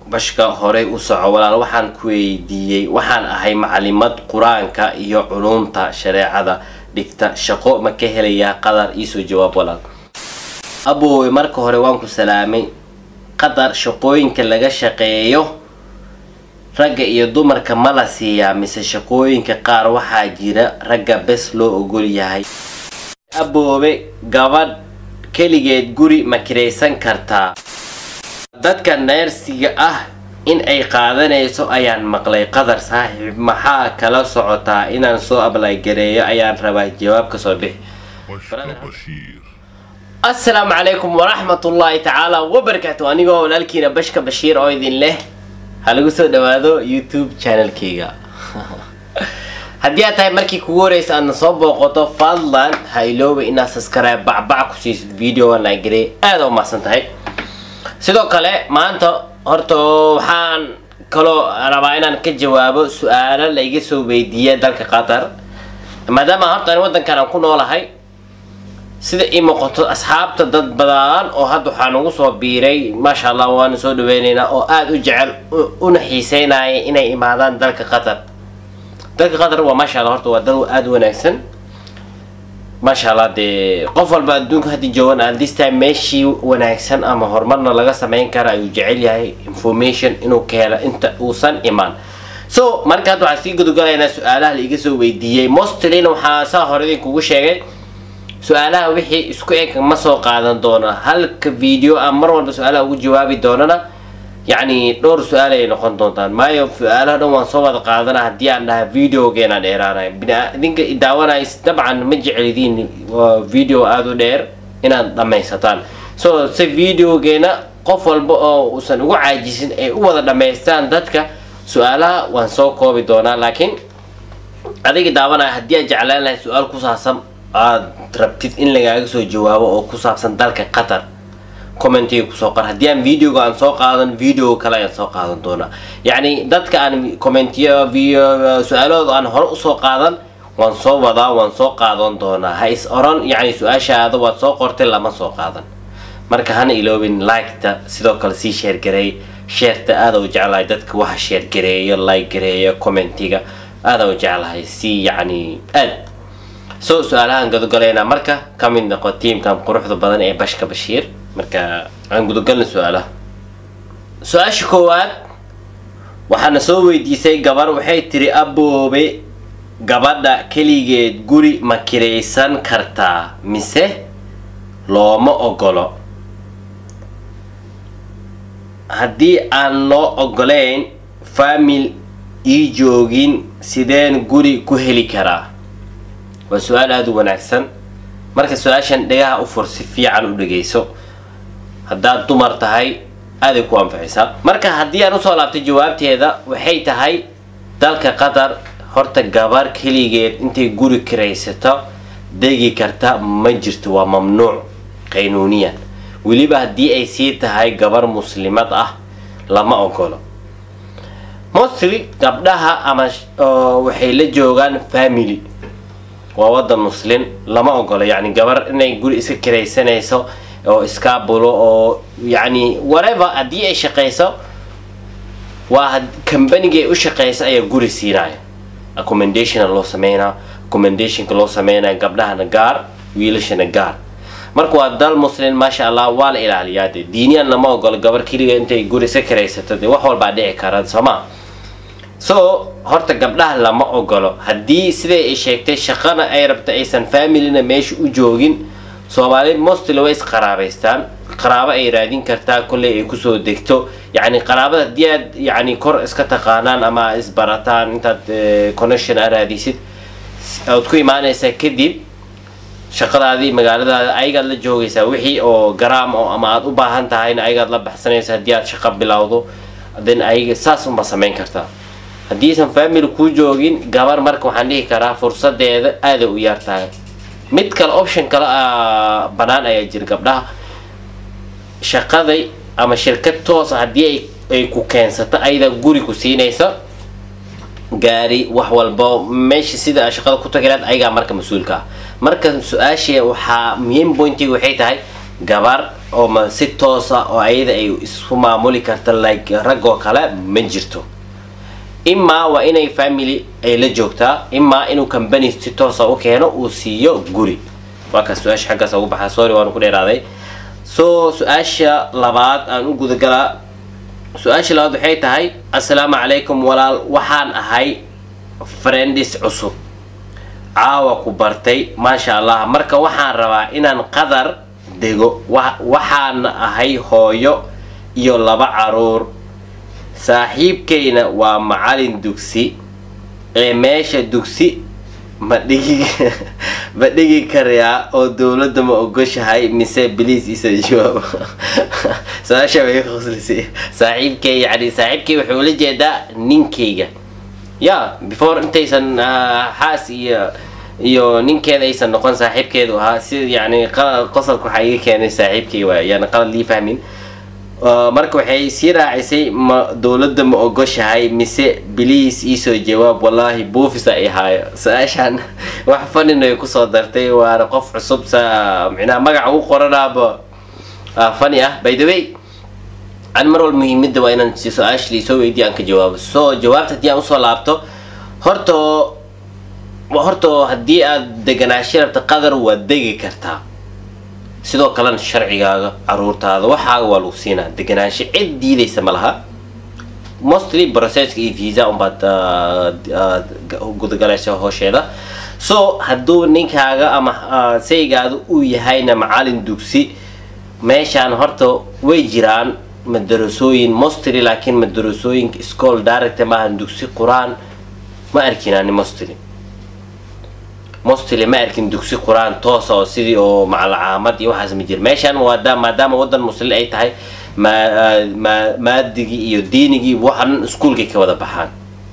bashka horey u soco walaal waxaan ku weydiiyey waxaan ahay macalimad qur-aanka iyo culumta shareecada dhigta shaqo ma ka helayaa qadar iisoo jawaab walaal aboowe marka hore waan ku salaamay qadar shaqooyinka laga shaqeeyo ragga iyo dumarka ma la siiyaa mise shaqooyinka qaar waxaa jira ragga bes loo ogol yahay aboobe gabadh keligeed guri ma kiraysan kartaa dadka neersiga ah in ay qaadanayso ayaan maqlay qadar saaxiib maxaa kala socotaa inaan soo ablaygareeyo ayaan rabaa jawaab kasoo bixi بشر بشير asalaamu calaykum waraxmatullaahi tacaala wabarakaatu anigoo walaalkiina bashka bashiir oo idin leh ha lagu soo dhawaado youtube channelkayga haddii aad tahay markii kugu horeysa aadna soo booqato fadlan ha ilooba inaad subscribe bacbac ku siisid video laagare aada u mahadsan tahay sidoo kale maanta horta waxaan kaloo rabaa inaan ka jawaabo su-aalo la iga soo weydiiya dalka qatar maadaama horta ani wadankan aan ku noolahay sida ii muuqato asxaabta dad badan oo hadda waxaa nagu soo biiray maasha allah waana soo dhaweyneynaa oo aada u jecel u- una xiiseynaya inay imaadaan dalka qatar dalka qatar waa maasha allah horta waa dal aada u wanaagsan maasha allah dee qof walba adduunka hadda joogan at this time meeshii wanaagsan ama horumarna laga sameyn kara ayuu jecel yahay information inuu ka helo inta uusan imaan so marka hadda waxaan sii gudogalaynaa su-aalaha la iga soo weydiiyey mostlyna waxaa saa hore idinkugu sheegay su-aalaha wixii isku eg ma soo qaadan doono halka video aan mar walba su-aalaha ugu jawaabi doonana yacni dhowr su-aal ay noqon doontaan maayo su-aalaha dhan waan soo wada qaadana haddii aan dhaha videogeenaan dheeraanay bina- idinka daawanays dabcan ma jecelidiin waa video aada u dheer inaad dhammaysataan so si videogeena qof walba oo uusan ugu caajisin ay u wada dhammaystaan dadka su-aalaha waan soo koobi doonaa laakiin adiga daawanaya haddii aad jeclaan lahay su-aal ku saabsan aad rabtid in lagaaga soo jawaabo oo ku saabsan dalka qatar commentiga kusoo qor haddii aan videoga aan soo qaadan video kale ayaan soo qaadan doonaa yacni dadka aan commentiyo video su-aalahooda aan hore usoo qaadan waan soo wadaa waan soo qaadan doonaa ha is oran yacni su-aashaada waad soo qortay lama soo qaadan marka hana iloobin liketa sidoo kale sii sheergareey sheerta aada u jeclahay dadka waxa sheergareeyo like gareeyo commentiga aada u jeclahay si yacni aad so su-aalahaan gudogalaynaa marka ka mid noqo tiimkan quruxda badan ee bashka bashiir marka aan gudogalna su-aalaha su-aasha koowaad waxaana soo weydiisay gabar waxay tiri aboobe gabadha keligeed guri ma kiraysan kartaa mise looma ogolo haddii aan loo ogolayn faamil ii joogin sideen guri ku heli karaa waa su-aal aada u wanaagsan marka su-aashan dhagaha u fur si fiican u dhegeyso haddaad dumar tahay aaday ku anfacisaa marka haddii aan usoo laabtay jawaabteeda waxay tahay dalka qatar horta gabar keligeed intay guri kiraysato degi karta ma jirto waa mamnuuc qaynuuniyan weliba haddii ay sii tahay gabar muslimad ah lama ogolo mostly gabdhaha ama sh- oo waxay la joogaan family waa wadan muslim lama ogolo yacni gabar inay guri iska kiraysanayso oo iskaabulo oo yacni whatever haddii ay shaqayso waa had- kambanigay u shaqayso ayaa guri siinaya accommodationa loo sameynaa accommodationka loo sameynaya gabdhahana gaar wiilashana gaar marka waa dal muslim maasha allah waa la ilaaliyaa de diiniyan lama ogolo gabar keliga intay guri iska kiraysato de wax walbaa dhici kara sooma so horta gabdhaha lama ogolo haddii siday ay sheegtay shaqana ay rabta aysan familina meesha u joogin soomaali mostly way isqaraabaystaan qaraabo ay raadin kartaa kolley ay kusoo degto yacni qaraabada haddii aad yacni kor iska taqaanaan ama isbarataan intaad eh, connection a raadisid ood ku imaanaysaa kadib shaqadaadii magaaladaada ayagaad la joogaysaa wixii oo garaam oo ama aad u baahan tahayna ayagaad la baxsanaysa haddii aad shaqo bilowdo then ayaga saas unba samayn kartaa haddiisan family kuu joogin gabar marka waxaan dhihi karaa fursadeeda aaday u yar tahay mid kale option kale ah, banaan ayaa jira gabdhaha shaqaday ama shirkad toos ah haddii ay ay ku keensato ayada guri ku siinaysa gaari wax walba meesha sida aad shaqada ku tagi lahayd ayagaa marka mas-uulka ah marka su-aasha waxaa muhiim pointiga waxay tahay gabar oo ma si toos ah oo ayada ay isku maamuli karta like rag oo kale ma jirto imaa waa inay family ay la joogtaa imaa inuu company si toosa u keeno uu siiyo guri waa kaas su-aasha xaggaas ugu baxaa sorry waan ku dheeraaday so su-aasha labaad aan u gudagalaa su-aasha labaad waxay tahay assalaamu calaykum walaal waxaan ahay friendis cusub caawa ku bartay maasha allah marka waxaan rabaa inaan qadar dego wa- waxaan ahay hooyo iyo laba caruur saaxiibkayna waa macalin dugsi ee meesha dugsi ma dhigi ma dhigi karayaa oo dowladda ma ogoshahay mise biliis isa jawaab su-aasha way khuslisay saaxiibkay yani saaxiibkay wuxuu la jeedaa ninkayga ya before intaysan ah, xaas iyo iyo ninkeeda aysan noqon saaxiibkeedu ahaa si yani qa- qosolka waxaa iga keenay saaxiibkay waay yani qalad lii fahmin Uh, marka waxay sii raacisay ma dowladda ma ogoshahay mise biliis iisoo jawaab wallaahi buufis ay haayo su-aashaan wax fanin ay kusoo dartay waana qof cusub sa micnaha magaca ugu qoranaaba ah, fani ah by the way an mar walba muhiimada waa inaan si su-aasha liisoo weydiyo aan ka jawaabo so jawaabta haddii aan usoo laabto horta horta haddii aad deganaansho rabta qadar waad degi kartaa sidoo kalena sharcigaaga caruurtaada waxaaga waa lagu siinaa deganaansho cid diidaysa ma laha mostly processka iyo visa unbaad ah, ah, gudagalaysa hoosheeda so hadduu ninkaaga ama ah, saygaada uu yahayna macalin dugsi meeshaan horta way jiraan madarasooyin mostly laakiin madarasooyinka school direct maahan dugsi qur-aan ma arkinani mostly mostly ma arkin dugsi qur-aan toosa oo sidii oo macalcaamad iyo waxaas ma jira meeshaan waada maadaama wadan muslin ay tahay ma ma maadigii iyo diinigii waxan iskuulkay ka wada baxaan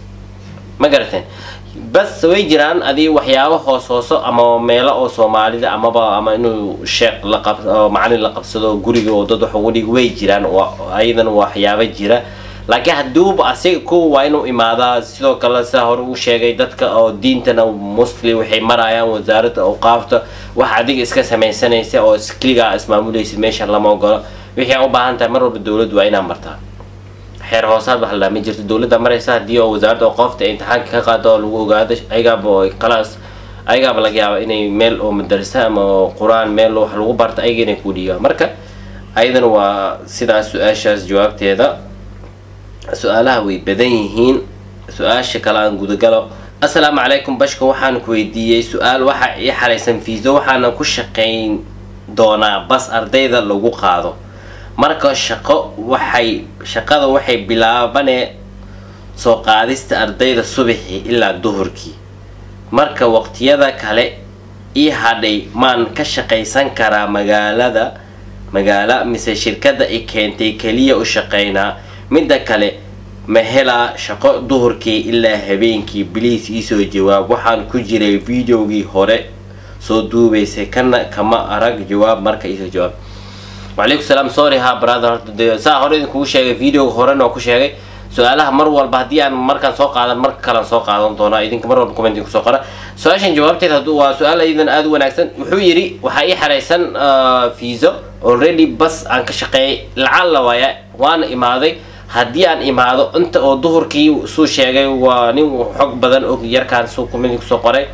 ma garateen bas way jiraan adii waxyaabo hoos hooso ama meelo oo soomaalida amaba ama inuu sheekh la qab oo macalin la qabsado guriga oo dad wax ugu dhig way jiraan waa ayadan waxyaabo jira laakiin hadduuba asiga ku waa inuu imaadaa sidoo kale sidaa hore uu sheegay dadka oo diintana muslim waxay marayaan wasaaradda awqaafta wax adiga iska samaysanaysa oo iskligaa ismaamulaysid meesha lama ogolo wixii aan u baahan tahay mar walba dowladdu waa inaa martaa xeer hoosaad wax la ma jirto dowladda maraysa haddii oo wasaaradda awqaafta ay imtixaanka ka qaado oo lagu ogaado ayagaaba oo kalaas ayagaaba laga yaaba inay meel oo madarasa ama oo qur-aan meel wax lagu barto ayaga inay ku dhiibaan marka ayadana waa sidaas su-aashaas jawaabteeda su-aalaha way badan yihiin su-aasha kale aan gudagalo assalaamu calaykum bashka waxaan ku weydiiyey su-aal waxa ii xaraysan fiiso waxaana ku shaqayn doonaa bas ardayda lagu qaado marka shaqo waxay shaqada waxay bilaabanee soo qaadista ardayda subaxii ilaa duhurkii marka waqtiyada kale ii hadhay maan ka shaqaysan karaa magaalada magaala mise shirkadda i keentay keliya u shaqaynaa midda kale ma helaa shaqo duhurkii ilaa habeenkii biliis iisoo jawaab waxaan ku jiray videogii hore soo duubaysay kana kama arag jawaab marka iisoo jawaab wacalaykum salaam sorry ha brother horta dee saa hore idinkugu sheegay videoga horena waa ku sheegay su-aalaha mar walba haddii aan markaan soo qaadan marka kalean soo qaadan doonaa idinka mar walba comment kusoo qora su-aashan jawaabteeda hadduu waa su-aal idan aada u wanaagsan wuxuu yidhi waxaa ii xaraysan fiiso already bas aan ka shaqeeyay lacalla waaya waana imaaday haddii aan imaado inta oo duhurkii suu sheegay waa nin xog badan og yarkaan suu comment kusoo qoray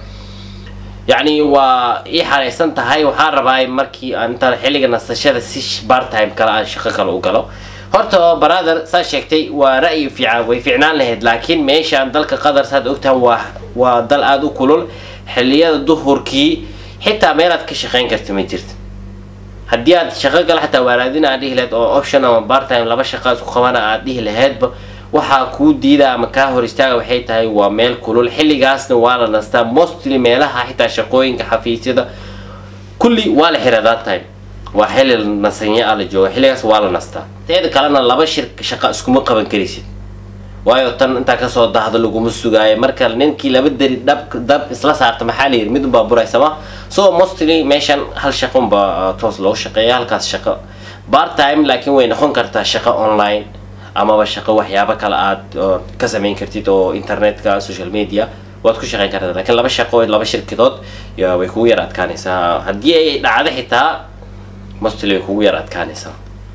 yacni waa ii xaraysan tahay waxaan rabaa markii aan intaan xilliga nasashada si part time kale aan shaqo kale u galo horta brother saa sheegtay waa ra'yi fiican way fiicnaan lahayd laakiin meeshaan dalka qatar saad ogtahan waa waa dal aada u kulul xilliyada duhurkii xitaa meelaad ka shaqayn karta ma jirta haddii aad shaqo gala xataa waaraadin aad dhihi lahayd oo option ama part time laba shaqa isku qabana aad dhihi lahaydba waxaa kuu diida ama kaa hor istaaga waxay tahay waa meel kulul xilligaasna waa la nastaa mostly meelaha xitaa shaqooyinka xafiisyada kulli waa la xiraa that time waa xilli nasanya ah la jooga xilligaas waa la nastaa teeda kalena laba shir shaqa iskuma qaban karaysid waayo tan intaa kasoo dahdo laguma sugaayo marka ninkii laba deri dhab dab isla saarta maxaa la yidhi mid unbaa buraysama so mostly meeshan hal shaqo unbaa toos loo shaqeeya halkaas shaqo part time laakiin way noqon kartaa shaqo online amaba shaqo waxyaabo kale aad ka samayn kartid oo internetka social media waad ku shaqayn kartaa laakiin laba shaqo laba shirkadood way kugu yar adkaanaysaa haddii ay dhacdo xitaa mostly way kugu yar adkaanaysaa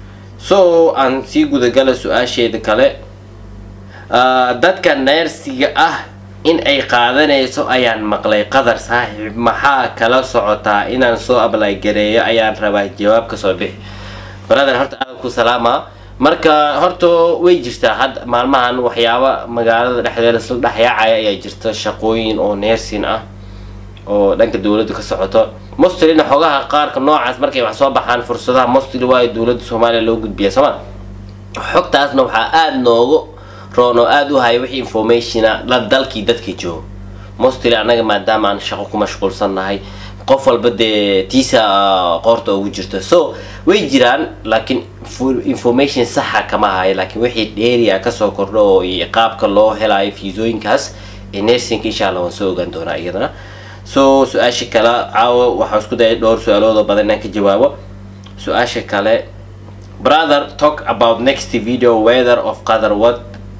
so aan sii gudagala su-aasheeda kale Ah, dadka neersiga ah in ay qaadanayso ayaan maqlay qadar saaxiib maxaa kala socotaa inaan soo ablay gareeyo ayaan rabaa jawaab kasoo bixi brother horta aad ku salaama marka horta way jirtaa hadda maalmahan waxyaaba magaalada dhexdeeda isla dhexyaacaya ayaa jirta shaqooyin oo neersin ah oo dhanka dowladda ka socoto mostlina xogaha qaarka noocaas markay wax soo baxaan fursadaha mostly waayo dowladda soomaaliya loo gudbiya sooma xogtaasna waxaa aada noogu roon oo aada u haya wixii informationa la dalkii dadka joogo mostly annaga maadaama aan shaqo ku mashquulsannahay qof walba dee tiisa ah, qoorta ugu jirto so way jiraan laakiin fu- information saxa kama hayo laakiin wixii dheeriya kasoo kordho oo iyo qaabka loo helayo fiisooyinkaas ee nersinka insha allah waan soo ogaan doonaa iyadana so su-aasha kale caawa waxaa isku daya dhowr su-aalood oo badan inaan ka jawaabo su-aasha kale brother talk about next video weather of qatar what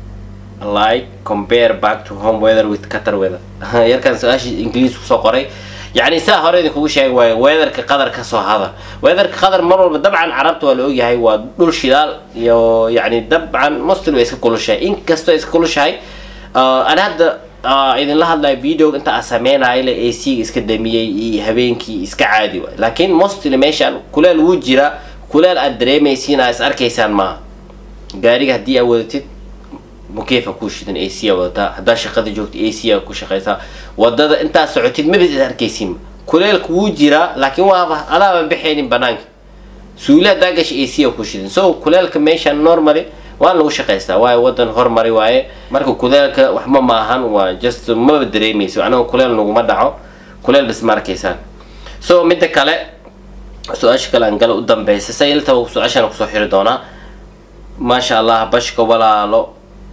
like compare back to home weather with qatar weather yarkan su-aasha ingiliis kusoo qoray yacni saa hore idinkugu sheegi waayo weatherka qatar kasoo hada weatherka qatar mar walba dabcan carabta waa la ogyahay waa dhul shidaal iyo yacni dabcan mostly way iska kulushahay inkastoo iska kulushahay uh, ana hadda uh, idinla hadlayo video inta aan sameynayo le ac ga iska damiyey iyo habeenkii iska caadi waay laakiin mostly meeshaan kuleel wuu jira kuleel aad dareemaysiin aad is arkaysaan maaha gaariga haddii aad wadatid mukeefa ku shidan ac aa wadataa haddaa shaqada joogta ac aa ku shaqaysaa wadada intaad socotid mabid is arkaysiin kuleelka wuu jiraa laakiin waaba adaaba bixaynin banaanka suuli haddaa gasha ac aa ku shidan so kuleelka meeshan normally waa lagu shaqaystaa waayo wadan hormari waaye marka kuleelka waxba ma ahan waa just maba dareemayso anaga kuleel naguma dhaco kuleel bas ma arkaysaan so midda kale su-aasha kale aan gala u dambeysa sayiltaba su-aashaan kusoo xiri doonaa maasha allah bashka walaalo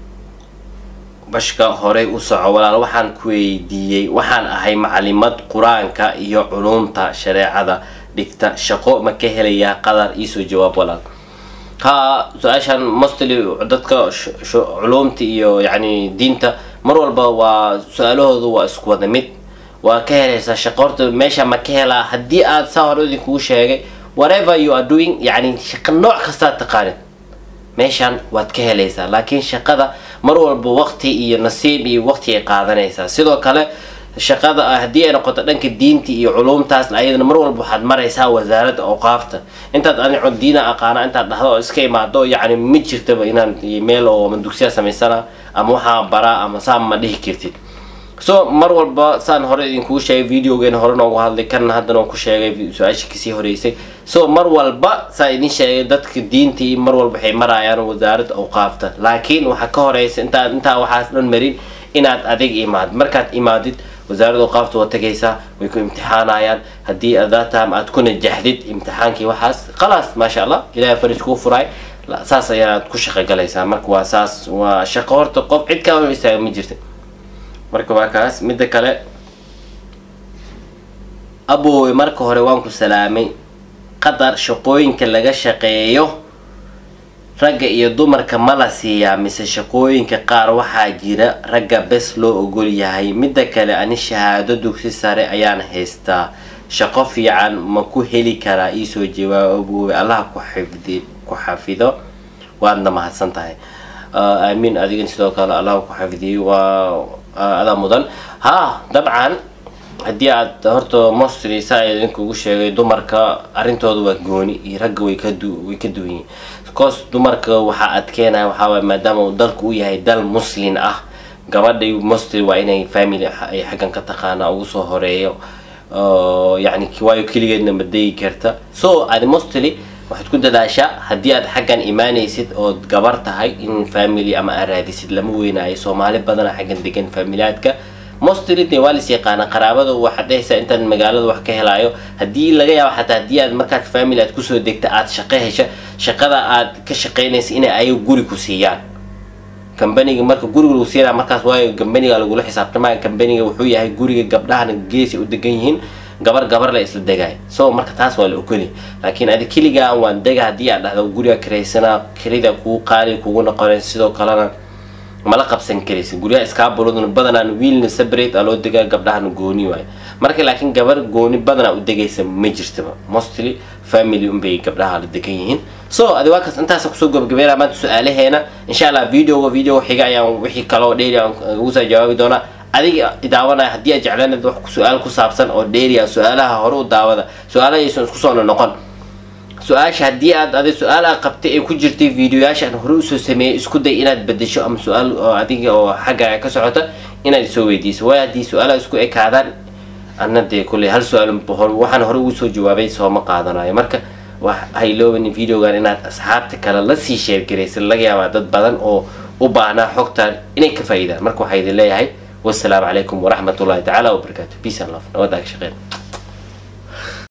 bashka horey u soco walaal waxaan ku weydiiyey waxaan ahay macalimad qur-aanka iyo culumta shareecada dhigta shaqo ma ka helayaa qadar iisoo jawaab walaal ha su-aashan mostly dadka sh- sh- culumta iyo yacni diinta mar walba waa su-aalahoodu waa isku wada mid waa ka helaysaa shaqo horta meesha ma ka helaa haddii aad saa hore idinkugu sheegay whatever you are doing yacni shaqo nooc kastaad taqaanid meeshan waad ka helaysaa laakiin shaqada mar walba waqti iyo nasiib iyo waqti ay qaadanaysaa sidoo kale shaqada ah haddii ay noqoto dhanka diinta iyo culumtaas ayadana mar walba waxaad maraysaa wasaaradda awqaafta intaad anico diina aqaana intaad dhahdo oo iska imaado yacni ma jirtaba inaan meel oo ama dugsiya samaysana ama waxaa baraa ama saa ma dhihi kartid so mar walba saan hore idinkugu sheegay videogeena hore noogu hadlay kan haddana waan ku sheegay su-aasha kasii horeysay so mar walba saa idin sheegay dadka diintii mar walba waxay marayaan wasaaradda awqaafta laakiin waxaa ka horeysa intaa intaa waxaas dhan marin inaad adig imaad markaad imaadid wasaaradda awqaafta waa tagaysaa way ku imtixaanayaan haddii adaa time aad ku najaxdid imtixaankii waxaas khalaas maasha allah ilahay farij kuu furay la- saas ayaad ku shaqo galaysaa marka waa saas waa shaqo horta qof cid kaa hor istaaga ma jirta marka waa kaas midda kale aboowe marka hore waan ku salaamay qatar shaqooyinka laga shaqeeyo ragga iyo dumarka ma la siiyaa mise shaqooyinka qaar waxaa jira ragga bes loo ogol yahay midda kale ani shahaado dugsi sare ayaan haystaa shaqo fiican ma ku heli karaa iisoo jawaab aboowe allaha ku xifdi ku xafido waadna mahadsan tahay Ah, aamiin adigan sidoo kale allah ku xafidiyo waa ah, adaa mudan ha dabcan haddii aad horta mostly saa idinkugu sheegay dumarka arrintooda waa gooni iyo ragga way ka du way ka duwan yihiin cause dumarka waxaa adkeenaya waxaa waay maadaama uu dalku u yahay dal muslin ah gabadhay mostly waa inay family ay xaggan ka taqaana ugu soo horeeyo oo yacni waayo keligeedna ma degi karta so adi mostly waxaad ku dadaashaa haddii aad xaggan imaanaysid ood gabar tahay in family ama aad raadisid lama weynaayo soomaali badana xaggan degan familiaadka mostly dee waa lis yaqaana qaraabada waxaad dhehaysaa intaan magaalada wax ka helaayo haddii laga yaabo xataa haddii aad markaad family aad kusoo degta aad shaqo hesha shaqada aad ka shaqaynaysa inay ayaga guri ku siiyaan kambaniga marka guriga lagu siinaya markaas waayo kambaniga lagula xisaabtamaya kambaniga wuxuu yahay guriga gabdhahana geesi u degan yihiin gabar gabar la isla degay so marka taas waa la ogoli laakiin adi keligaa waan dega haddii aad dhahdo guriga kiraysanaa kelida kuu qaali kugu noqonaysa sidoo kalena mala qabsan karaysa guryaha iskaabuloduna badanaan wiilna separate aa loo degaa gabdhahana gooni waayo marka laakiin gabar gooni badanaa u degaysa ma jirtaba mostly family unbay gabdhaha la degan yihiin so adi waa kaas intaasa kusoo gabagabeynaa maanta su-aalaheena insha allah videoga video xiga ayaan wixii kaloo dheeri aan ugu soo jawaabi doonaa adiga idaawanaya haddii aad jeclaanad wax su-aal ku saabsan oo dheeri ah su-aalaha hore u daawada su-aalahaysan isku soo noqon su-aasha haddii aad adi su-aal aa qabtay ay ku jirtay videoyaasha aan hore usoo sameeyay isku day inaad bedesho ama su-aal oo adiga oo xagga ka socota inaad isoo weydiiso waayo haddii su-aalaha isku ekaadaan anna dee kulley hal su-aal waxaan hore ugu soo jawaabay sooma qaadanayo marka wax haylooban videogan inaad asxaabta kale lasii sheergaraysa laga yaabaa dad badan oo u baahnaa xogtaan inay ka faa'iidaan marka waxaa idin leeyahay wassalaamu calaykum waraxmatullahi tacaala wabarakaatu peace and love nabadda ka shaqeyn